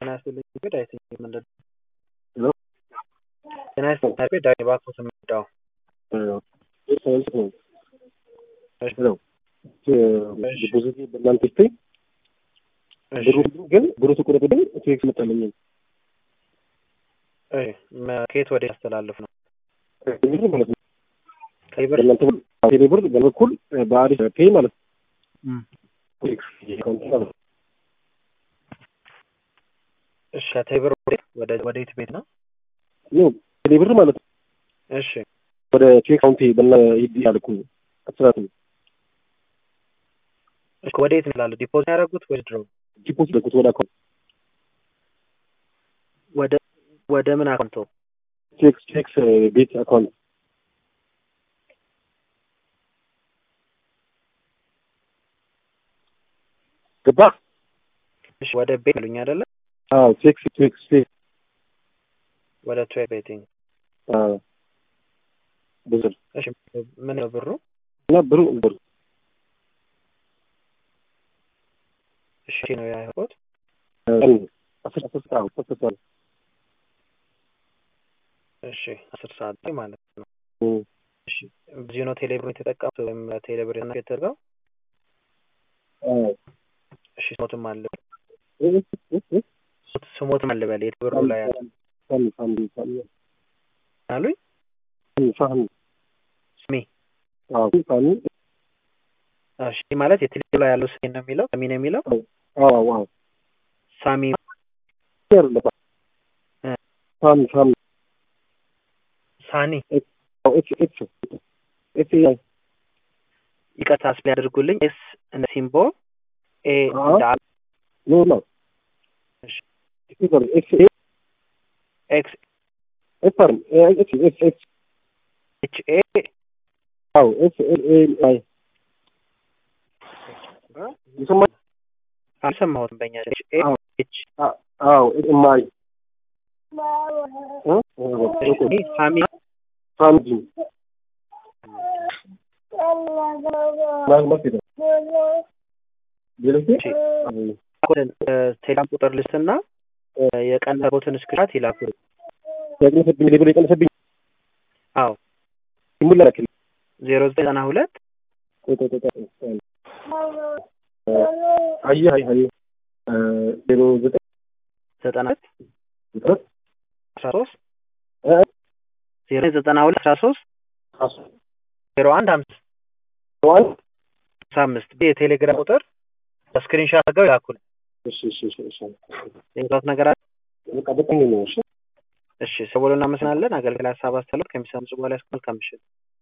ጤና ይስጥልኝ እንግዲህ አይ ቲንክ ምንድን ሄሎ ጤና ይስጥልኝ አቤት ዳኒ እባክዎት የምወዳው ሄሎ ዲፖዚት በእናንተ ስትይ ብሩ ግን ብሩ ተቆረጠብኝ ቴክስ መጣልኝ ከየት ወደ ያስተላልፍ ነው ብር ማለት ነው ቀይ ብር በእናንተ ቴሌ ብር በበኩል በአሪፍ ፔይ ማለት ነው እሺ ከቴሌ ብር ወደ ወደ የት ቤት ነው ነው ቴሌ ብር ማለት ነው እሺ ወደ ቼክ አካውንቴ በና ሂድ ያልኩ አስራት ነው እሺ ወደ የት ነው ይላሉ ዲፖዚት ያደረጉት ወደ ድሮ ዲፖዚት ለኩት ወደ አካውንት ወደ ወደ ምን አካውንቶ ቼክስ ቼክስ ቤት አካውንት ገባ እሺ ወደ ቤት አሉኝ አይደለ አዎ ቼክስ ቼክስ ቼክስ ወደ ትዌ ቤቲንግ አዎ ብዙ እሺ ምን ነው ብሩ እና ብሩ ብሩ እሺ ነው ያልኩት አስር አስር ሰዓት አስር ሰዓት እሺ አስር ሰዓት ላይ ማለት ነው እሺ በዚህ ነው ቴሌብር የተጠቀሙት ወይም ቴሌብር ነው የተደረገው እሺ ስሞትም አለ ስሞትም አለ በል የትብሩ ላይ ያለ ሳሚ ሳሚ ሳሚ አሉኝ ሳሚ ስሜ አዎ ሳሚ እሺ ማለት የቴሌብር ላይ ያለው ስሜ ነው የሚለው ሳሚ ነው የሚለው አዎ አዎ ሳሚ ሳሚ ሳሚ ሳኒ ኤክስ ኤክስ ኤክስ አይ ይቅርታ ስፕሌ ያድርጉልኝ ኤስ እንደ ሲምቦ ኤ አዎ። እንደ ኖ ኖ እሺ። ኤክስ ኤክስ ኤክስ አርም ኤክስ ኤክስ ኤክስ ኤች ኤ አዎ ኤክስ ኤል ኤ አይ ይሰማል አልሰማሁትም በእኛ ኤች ኤ አዎ። ኤች አዎ ኤም አይ ይሄ ሳሚ ሳሚ ማለት ነው ሌሎች ቴሌግራም ቁጥር ልስትና የቀለቦትን ስክሪንሻት ይላኩ። የቀነሰብኝ ሌብል የቀነሰብኝ አዎ ሙላ ላክልኝ ዜሮ ዘጠኝ ዘጠና ሁለት ቆይ ቆይ ቆይ ቆይ አየህ አየህ አየህ ዜሮ ዘጠኝ ዘጠና ሁለት ዘጠኝ አስራ ሶስት እ ዜሮ ዘጠና ሁለት አስራ ሶስት አስራ ዜሮ አንድ አምስት አንድ አምሳ አምስት የቴሌግራም ቁጥር በስክሪንሻት አድርገው ይላኩል። እሺ እሺ እሺ እሺ የምታውቁት ነገር አለ? በቃ በጣም ነው እሺ እሺ ሰው ብሎ እናመሰግናለን። አገልግል ሀሳብ አስተላለፍ ከሚሰሙ በኋላ መልካም ምሽት።